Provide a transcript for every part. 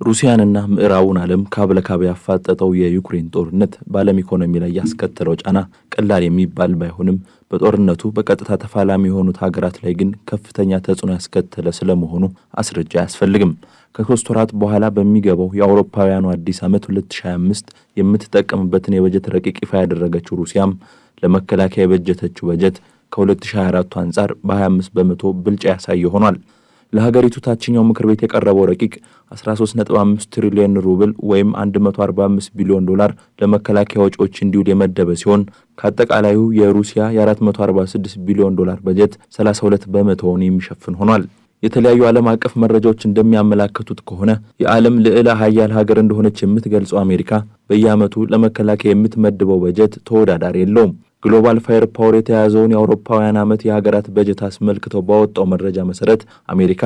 ሩሲያንና ምዕራቡን ዓለም ካብ ለካብ ያፋጠጠው የዩክሬን ጦርነት በዓለም ኢኮኖሚ ላይ ያስከተለው ጫና ቀላል የሚባል ባይሆንም በጦርነቱ በቀጥታ ተፋላሚ የሆኑት ሀገራት ላይ ግን ከፍተኛ ተጽዕኖ ያስከተለ ስለመሆኑ አስረጃ አያስፈልግም። ከሶስት ወራት በኋላ በሚገባው የአውሮፓውያኑ አዲስ ዓመት 2025 የምትጠቀምበትን የበጀት ረቂቅ ይፋ ያደረገችው ሩሲያም ለመከላከያ የበጀተችው በጀት ከ2024 አንጻር በ25 በመቶ ብልጫ ያሳየ ሆኗል። ለሀገሪቱ ታችኛው ምክር ቤት የቀረበው ረቂቅ 13.5 ትሪሊዮን ሩብል ወይም 145 ቢሊዮን ዶላር ለመከላከያ ወጪዎች እንዲውል የመደበ ሲሆን ከአጠቃላዩ የሩሲያ የ446 ቢሊዮን ዶላር በጀት 32 በመቶውን የሚሸፍን ሆኗል። የተለያዩ ዓለም አቀፍ መረጃዎች እንደሚያመላክቱት ከሆነ የዓለም ልዕለ ሀያል ሀገር እንደሆነች የምትገልጸው አሜሪካ በየዓመቱ ለመከላከያ የምትመድበው በጀት ተወዳዳሪ የለውም። ግሎባል ፋየር ፓወር የተያዘውን የአውሮፓውያን ዓመት የሀገራት በጀት አስመልክተው ባወጣው መረጃ መሰረት አሜሪካ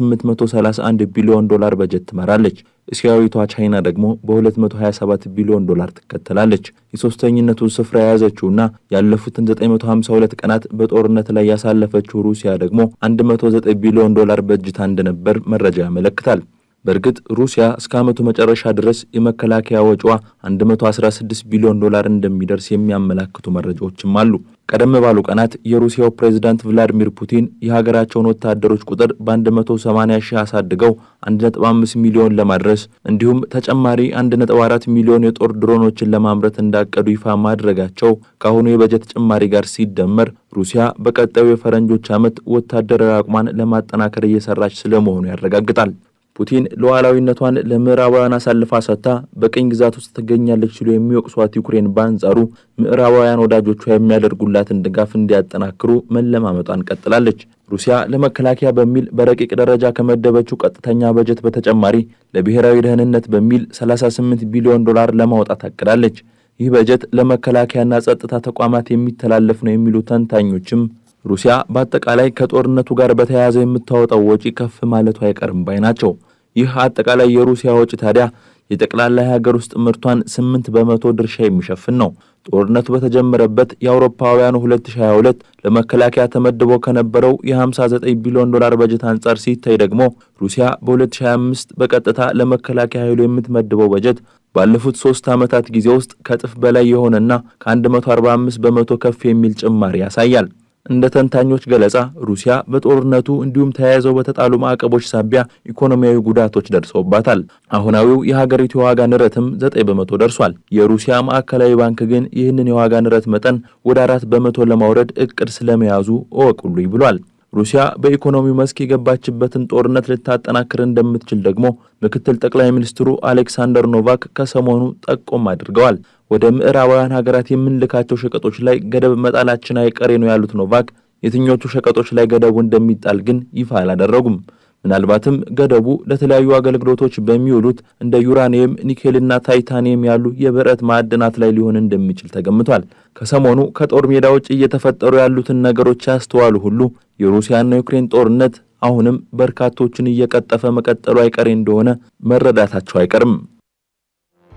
በ831 ቢሊዮን ዶላር በጀት ትመራለች። እስያዊቷ ቻይና ደግሞ በ227 ቢሊዮን ዶላር ትከተላለች። የሶስተኝነቱን ስፍራ የያዘችውና ያለፉትን 952 ቀናት በጦርነት ላይ ያሳለፈችው ሩሲያ ደግሞ 109 ቢሊዮን ዶላር በጅታ እንደነበር መረጃ ያመለክታል። በእርግጥ ሩሲያ እስከ ዓመቱ መጨረሻ ድረስ የመከላከያ ወጪዋ 116 ቢሊዮን ዶላር እንደሚደርስ የሚያመላክቱ መረጃዎችም አሉ። ቀደም ባሉ ቀናት የሩሲያው ፕሬዝዳንት ቭላዲሚር ፑቲን የሀገራቸውን ወታደሮች ቁጥር በ180 ሺህ አሳድገው 1.5 ሚሊዮን ለማድረስ እንዲሁም ተጨማሪ 1.4 ሚሊዮን የጦር ድሮኖችን ለማምረት እንዳቀዱ ይፋ ማድረጋቸው ከአሁኑ የበጀት ጭማሪ ጋር ሲደመር ሩሲያ በቀጣዩ የፈረንጆች ዓመት ወታደራዊ አቅሟን ለማጠናከር እየሰራች ስለመሆኑ ያረጋግጣል። ፑቲን ሉዓላዊነቷን ለምዕራባውያን አሳልፋ ሰጥታ በቅኝ ግዛት ውስጥ ትገኛለች ሲሉ የሚወቅሷት ዩክሬን በአንጻሩ ምዕራባውያን ወዳጆቿ የሚያደርጉላትን ድጋፍ እንዲያጠናክሩ መለማመጧን ቀጥላለች። ሩሲያ ለመከላከያ በሚል በረቂቅ ደረጃ ከመደበችው ቀጥተኛ በጀት በተጨማሪ ለብሔራዊ ደህንነት በሚል 38 ቢሊዮን ዶላር ለማውጣት አቅዳለች። ይህ በጀት ለመከላከያና ጸጥታ ተቋማት የሚተላለፍ ነው የሚሉ ተንታኞችም ሩሲያ በአጠቃላይ ከጦርነቱ ጋር በተያያዘ የምታወጣው ወጪ ከፍ ማለቱ አይቀርም ባይ ናቸው። ይህ አጠቃላይ የሩሲያ ወጪ ታዲያ የጠቅላላ የሀገር ውስጥ ምርቷን ስምንት በመቶ ድርሻ የሚሸፍን ነው። ጦርነቱ በተጀመረበት የአውሮፓውያኑ 2022 ለመከላከያ ተመድቦ ከነበረው የ59 ቢሊዮን ዶላር በጀት አንጻር ሲታይ ደግሞ ሩሲያ በ2025 በቀጥታ ለመከላከያ ኃይሉ የምትመድበው በጀት ባለፉት ሶስት ዓመታት ጊዜ ውስጥ ከእጥፍ በላይ የሆነና ከ145 በመቶ ከፍ የሚል ጭማሪ ያሳያል። እንደ ተንታኞች ገለጻ ሩሲያ በጦርነቱ እንዲሁም ተያይዘው በተጣሉ ማዕቀቦች ሳቢያ ኢኮኖሚያዊ ጉዳቶች ደርሰውባታል። አሁናዊው የሀገሪቱ የዋጋ ንረትም ዘጠኝ በመቶ ደርሷል። የሩሲያ ማዕከላዊ ባንክ ግን ይህንን የዋጋ ንረት መጠን ወደ አራት በመቶ ለማውረድ እቅድ ስለመያዙ እወቁልኝ ብሏል። ሩሲያ በኢኮኖሚው መስክ የገባችበትን ጦርነት ልታጠናክር እንደምትችል ደግሞ ምክትል ጠቅላይ ሚኒስትሩ አሌክሳንደር ኖቫክ ከሰሞኑ ጠቆም አድርገዋል። ወደ ምዕራባውያን ሀገራት የምንልካቸው ሸቀጦች ላይ ገደብ መጣላችን አይቀሬ ነው ያሉት ኖቫክ የትኞቹ ሸቀጦች ላይ ገደቡ እንደሚጣል ግን ይፋ አላደረጉም። ምናልባትም ገደቡ ለተለያዩ አገልግሎቶች በሚውሉት እንደ ዩራኒየም፣ ኒኬልና ታይታኒየም ያሉ የብረት ማዕድናት ላይ ሊሆን እንደሚችል ተገምቷል። ከሰሞኑ ከጦር ሜዳ ውጭ እየተፈጠሩ ያሉትን ነገሮች ያስተዋሉ ሁሉ የሩሲያና የዩክሬን ጦርነት አሁንም በርካቶችን እየቀጠፈ መቀጠሉ አይቀሬ እንደሆነ መረዳታቸው አይቀርም።